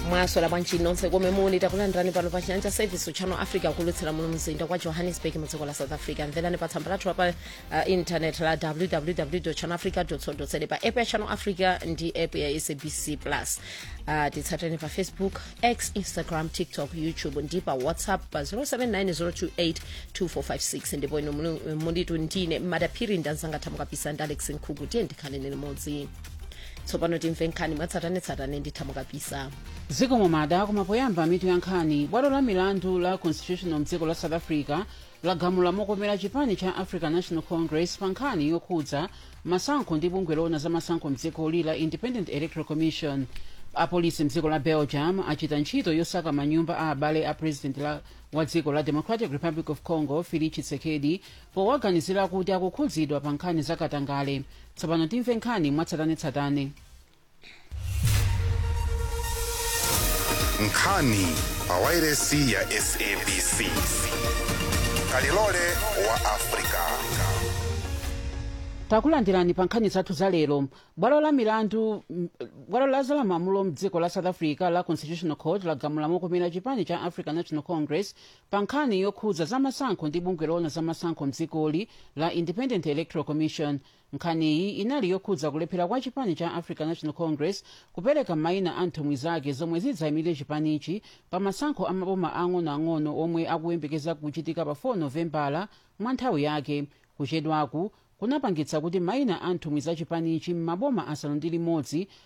mwasola bwanji nonse komwe muli takulandirani pano pa chiyanja service channel africa kulutsira muno mzinda kwa johannesburg mu dziko la south africa mverani pa tsamba lathu pa uh, internet la www channelafrica co za pa app ya channel africa ndi app ya sabc plus uh, titsateni pa facebook x instagram tiktok youtube ndi pa whatsapp pa 0790282456 ndipo ino muli- mulitu ndine madaphiri ndanzanga thamukapisa ndi alex nkhuku tiye ndikhaleni limodzi tsopano timve nkhani mwatsatanetsatane ndi thamukapisa dziko momada kumapoyamba mitu ya nkhani bwalo la milandu la constitutional mdziko la south africa lagamula mokomera chipani cha african national congress pa nkhani yokhudza masankho ndi bungwe loona za masankho mdzikoli la independent electoral commission apolisi mdziko la belgium achita ntchito yosaka manyumba a abale a president la, wa dziko la democratic republic of congo felix tshisekedi powaganizira kuti akukhudzidwa pa nkhani zakatangale tsopano timve nkhani mwatsatanetsatane nkhani pawairesi ya sabc kalilole wa afrika takulandirani pa nkhani zathu za lero bwalo la milandu m- bwalo la zalamulo mdziko la south africa la constitutional court lagamula mokomera chipani cha african national congress pa nkhani yokhudza za masankho ndi bungwe loona za masankho mdzikoli la independent electoral commission nkhaniyi inali yokhudza kulephera kwa chipani cha african national congress kupereka mayina a nthumwi zake zomwe zidzayimire chipanichi pa masankho amaboma ang'onoang'ono omwe akuyembekeza kuchitika pa 4 novembala mwa nthawi yake kuchedwaku kunapangitsa kuti mayina a nthumwi za chipanichi m'maboma asanu ndi limodzi